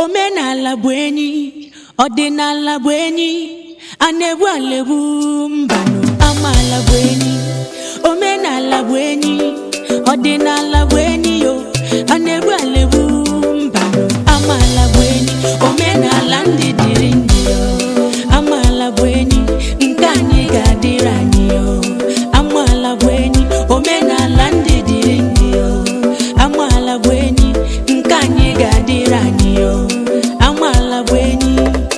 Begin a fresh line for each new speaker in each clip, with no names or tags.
omenala bụ enyi ọdịnala bụ enyi a na-egbu alegbu mbanụ amaala bụ enyi omenala bụ enyi ọdịnala bụ enyi yo a na-egbu alegbu mbanụ amaala bụ enyi omenala ndị dịrị ndị yo amaala bụ enyi nke anyị ga-adịrị anyị yo amaala bụ enyi omenala ndị dịrị ndị yo amaala bụ enyi nke anyị ga-adịrị anyị yo amaala bụ enyi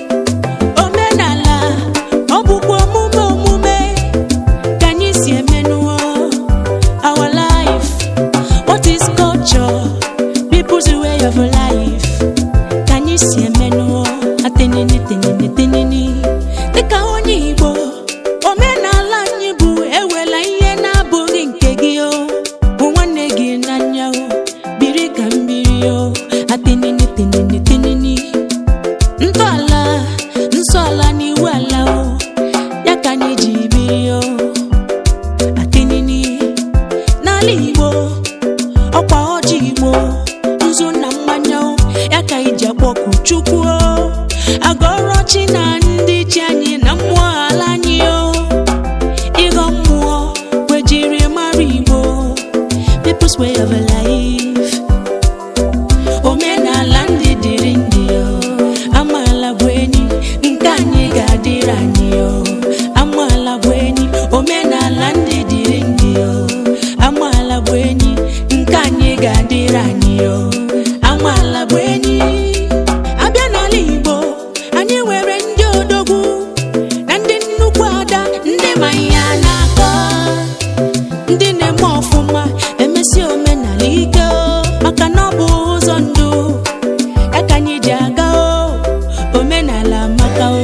omenala ọ bụkwa omume omume ka anyị si emenụọ our life what is culture people's way of life ka anyị si emenụọ atenini tenini tenini dịka onye igbo omenala anyị bụ ewela ihe na-abụghị nke gị o hụ nwanne gị n'anya o biri ka mmiri o atenini tenini tenini ntọala nsọala n'iwu ala o ya ka anyị ji biri o atenini n'ala igbo ọkwa ọjị igbo nzu na mmanya o ya ka anyị ji akpọku chukwu o agọrọ chi na ndị chi anyị na mmụọ ala anyị o ịghọ mmụọ wejiri mara igbo people's way of life omenala ndị dịrị ndị o amaala bụ enyi nke anyị ga-adịrị anyị o amaala bụ enyi omenala ndị dịrị ndị o amaala bụ enyi nke anyị ga-adịrị anyị o amaala bụ enyi abịa n'ala igbo anyị nwere ndị odogwu na ndị nnukwu ada ndị ma ihe a na-akọ ndị na-eme ọfụma emesi omenala ike o maka na ọ bụ ụzọ ndụ ya ka anyị ji aga o omenala maka o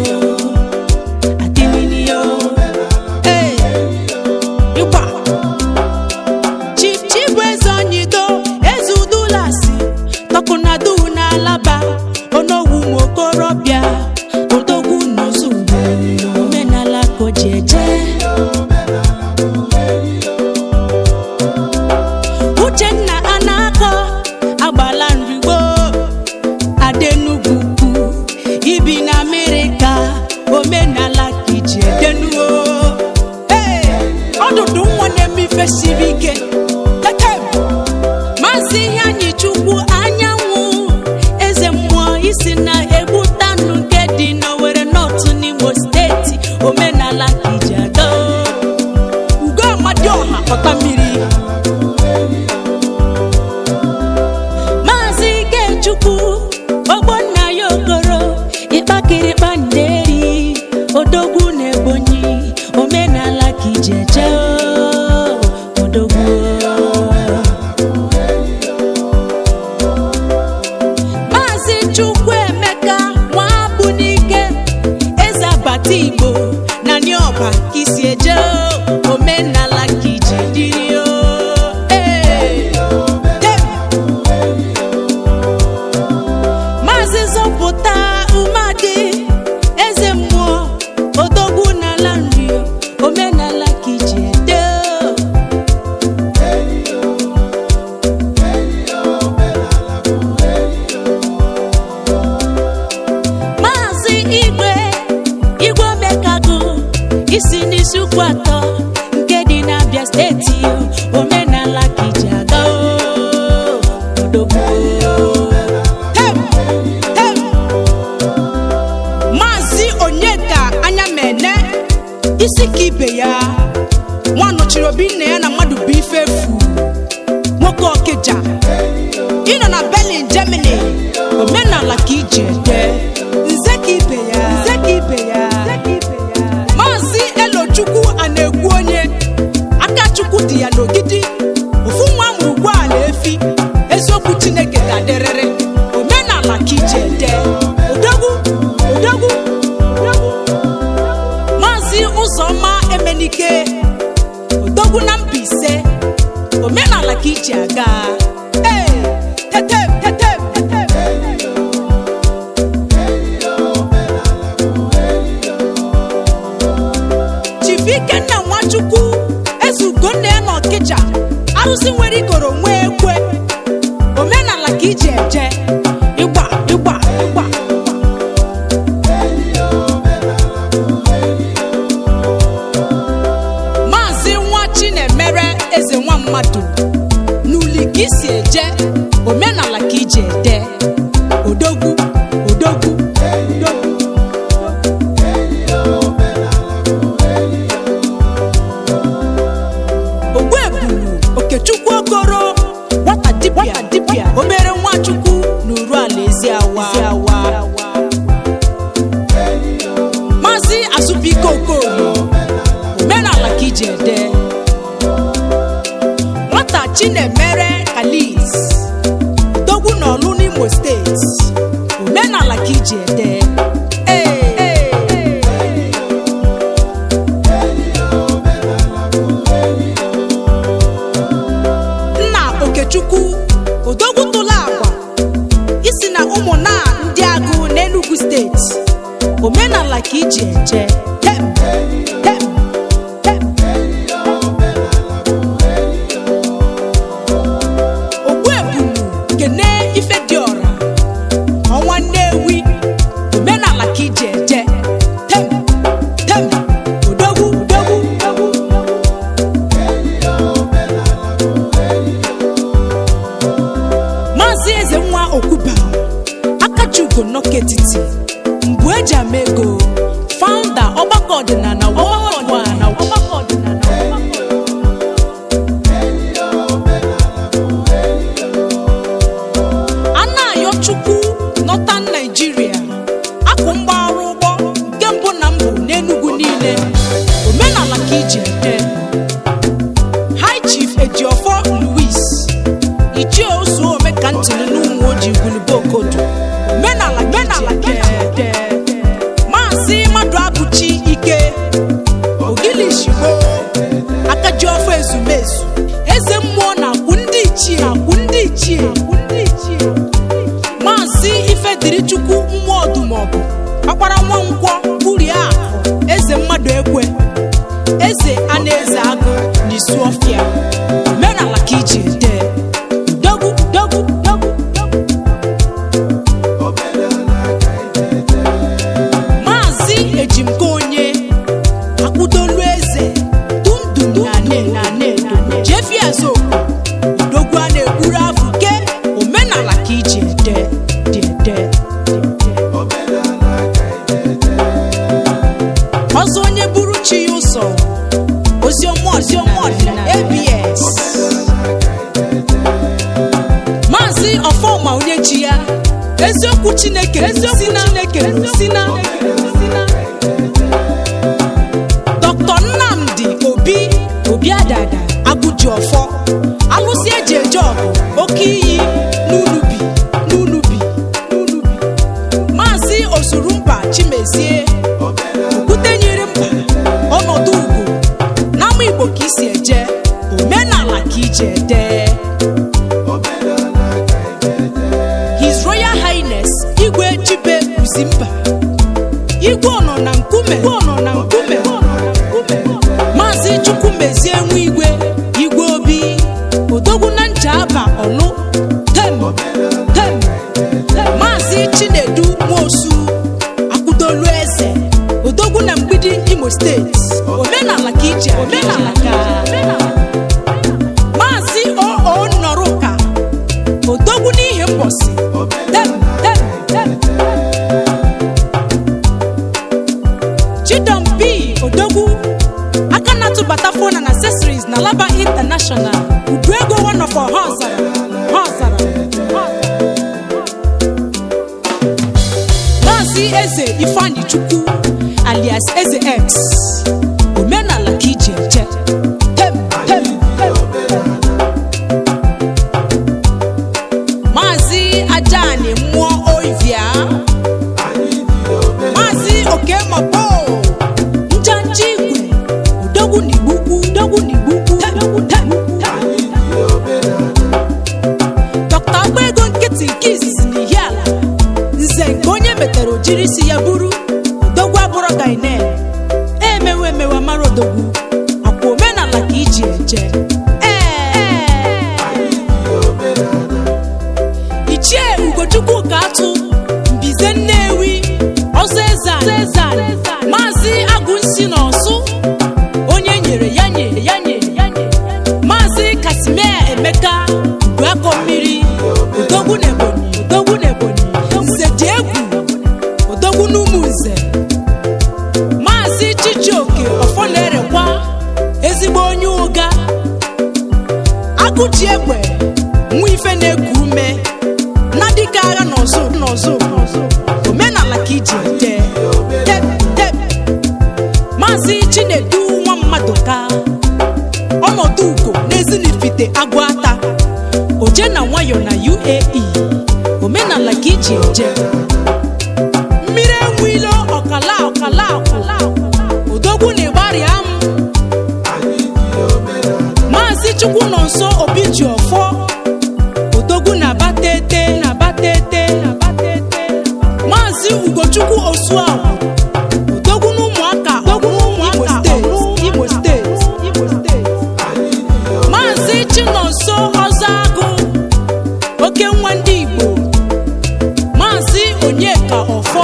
adịmini o ee ịgba chief chief eze onyido eze udulasi tọkụnadu n'alaba onogwu nwokorobịa odogwu n'ozugbo omenala ka o ji eje uchenna anakọ agbala nrigbo adenugwu ukwu ibi na amerịka omenala ka iji edenuo ee ọdụdụ nwa na-eme ife siri ike tetem maazị ihe anyị chukwu anyanwụ eze mmụọ isi na egbutanụ nke dị n'owere nọtụ n'imo steeti omenala ka iji aga ugo amadioha pọta mmiri maazị ikechukwu ogbonna ya okoro ịkpakịrịkpa nderi odogwu na ebonyi omenala ka iji eje o, odogwu maazị chukwuemeka nwabunike eze abata igbo na nioba ka isi eje o, omenala ka iji dịrị o ee dem maazị zọpụta umeadị eze mmụọ odogwu n'ala nri omenala ka iji ede maazị igwe igwe omekagụ isi n'isi ukwu atọ nke dị n'abịa steeti omenala ka iji aga o, odogwu Tem! Tem! maazị onyeka anya mene isi ka ibe ya nwa nọchiri obi nna ya na mmadụ bụ ife efu nwoke ọkịja ịnọ na berlin germany omenala ka iji ede nze ka ibe ya nze ka ibe ya maazị elochukwu a na-ekwu onye aka chukwu dị ya n'ogidi ofu nwa amụrụ ugboala efi eziokwu chineke ga-adịrịrị omenala ka iji ede odogwu odogwu odogwu maazị ụzọma emenike odogwu na Mbaise omenala ka iji aga ee tetem tetem tetem chief ikenna nwachukwu eze ugonna ya na ọkịja arụsị nwere igoro nwee ekwe omenala ka iji eje ịgba ịgba ịgba awa maazị azụbike okoye omenala ka iji ede nwata chinemere kalis dogwu n'ọlụ n'imo steeti omenala ka iji ede Ee, ee, ee. nna okechukwu odogwu tụla agwa isi na ụmụnna ndị agụ n'enugu steeti omenala ka iji eje tem tem tem ogbuebunu kene ife dị ọra ọnwa nnewi omenala ka iji eje tem tem odogwu odogwu odogwu maazị eze nwa okwuba akachugo nọketiti mbụ eji ama ego faụnda ọgbakọ ọdịnala ọgbakọ ọdịnala ọgbakọ ọdịnala anayo chukwu nọtan naijiria akụ mgbarụ ụgbọ nke mbụ na mbụ n'enugwu niile omenala ka iji ede high chief ejiofọ louis ichie ozu ome ka ntịnị n'ụmụ ojii gwulibe okodo omenala omenala ka iji ede maazị mmadụ abụchi ike ogilishigbo akaji ọfọ ezumezu eze mmụọ na-akwụ ndị ichie akwụ ndị ichie akwụ ndị ichie maazị ifedirichukwu mmụọ ọdụmọgụ ọkpara nwa nkwọ gburie akụ eze mmadụ ekwe eze a na-eze agụ n'isu ọfịa omenala ka iji ede dogwu dogwu dogwu dogwu maazị ejimka onye akwụdolu eze dumdum na ne na ne na ne jefi azokwu odogwu a na-egburu afụ ke omenala ka iji ede dị ede dị ede ọzọ onye buru chi ya ụzọ oziọma oziọma ọdịnala abs maazị ọfọma onye chi ya eziokwu chineke eziokwu chineke si na dr nnamdi obi obi adada agụji ọfọ alụsị eji eje ọgụ oke iyi n'unubi n'unubi n'unubi maazị osurumba chimezie okwute nyere mba ọnọdụ ugwu n'ama igbo ka isi eje omenala ka iji ede his royal highness igwe chibe uzimba igwe ọnọ na nkume igwe ọnọ na nkume maazị chukwumezie nwa igwe igwe obi odogwu na ncha aba ọlụ tem tem maazị chinedu nwosu akwụdolu eze odogwu na mgbidi imo steeti omenala ka ije omenala ka maazị oo nọrụka odogwu n'ihi mbọsị tem tem tem chidom b odogwu aka na-atụbata fona na accessories na laba international ubu ego one of our ha ọzara ha ọzara ha ọzara. maazị eze ifeanyi chukwu alias eze x omenala ka iji eje tem tem tem maazị ajani mmụọ oivia maazị okemọkpo njanja igwe odogwu n'igbukwu odogwu n'igbukwu tem tem tem dọkta agbaego nkịtị nke izizi n'ihi ala nze nke onye metere ojiri isi ya buru odogwu abụrụ gainen emewe emewe mara odogwu akwa omenala ka iji eje ee ichie ugochukwu ka atụ mbize nnewi ọzọ eze maazị agụnsi na ọsụ onye nyere ya nyere ya nyere ya nyere maazị kasimia emeka uduakọ mmiri odogwu na ebonyi odogwu na ebonyi nze dị egwu odogwu n'ụmụ nze maazị chijioke ọfọna-erekwa ndụka ọnọdụ ugo n'ezinifite agụ ata oje na nwayọ na uae omenala ka iji eje mmiri enwilo ọkala ọkala ọkala odogwu na ịgbarịa m maazị chukwu nọ nso obi ji ọfọ odogwu na batete na batete na batete maazị ugochukwu osuagwu odogwu na ụmụaka odogwu na ụmụaka imo steeti imo steeti maazị chinonso ọzọ agụ oke nwa ndị igbo maazị onyeka ọfọ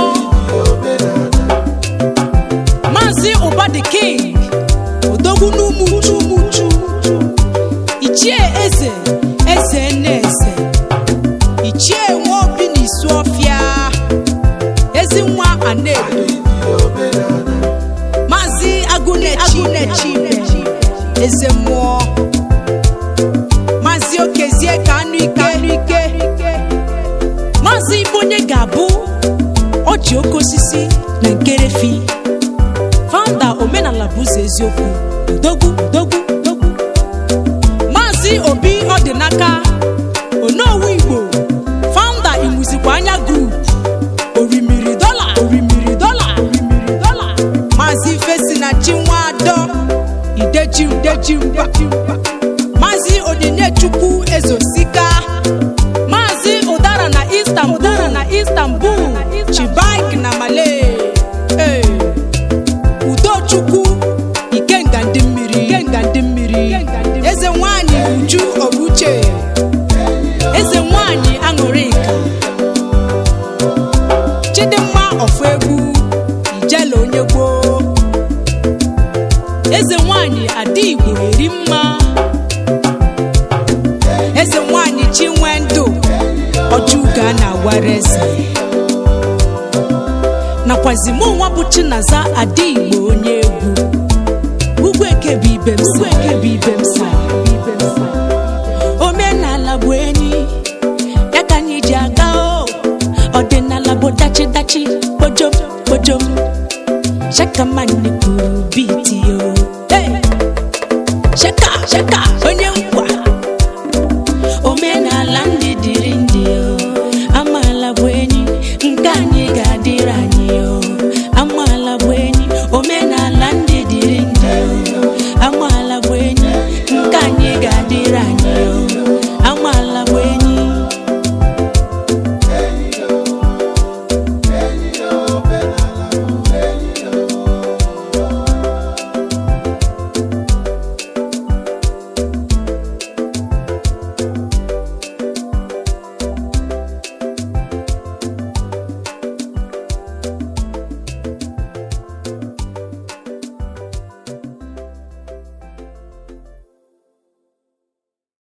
maazị ụbadi king odogwu n'ụmụ uchu uchu ichie eze eze nnaeze ichie nwaobi na isu ọfịa ezi nwa anedo maazị agụnechi eze mmụọ maazị okezie ka anụ ike maazị ibe onye ga-abụ ọji oke osisi na nkerefi founder omenala bụ ụzọ eziokwu dogwu dogwu dogwu maazị obi ọdịnaka onowu igbo founder imuzikwa anya group orimiri dọla orimiri dọla orimiri dọla maazị ifesinachi nwadọ ideji ideji mba maazị onyinye-chukwu ezosika maazị ụdara na istanbul ụdara na istanbul chibak na malay Ee. udochukwu ikenga ndị mmiri ikenga ndị mmiri eze nwanyị uju obuche eze nwanyị aṅụrịka chidimma ọfụ egwu ijele onye gboo eze nwanyị ada igbo eri mma eze nwanyị chinwendụ ọjụga na agwara eze nakwazi mụ nwa bụ chinaza ada igbo onye egwu ugwu eke bụ ibe m sa ugwu eke bụ ibe m sa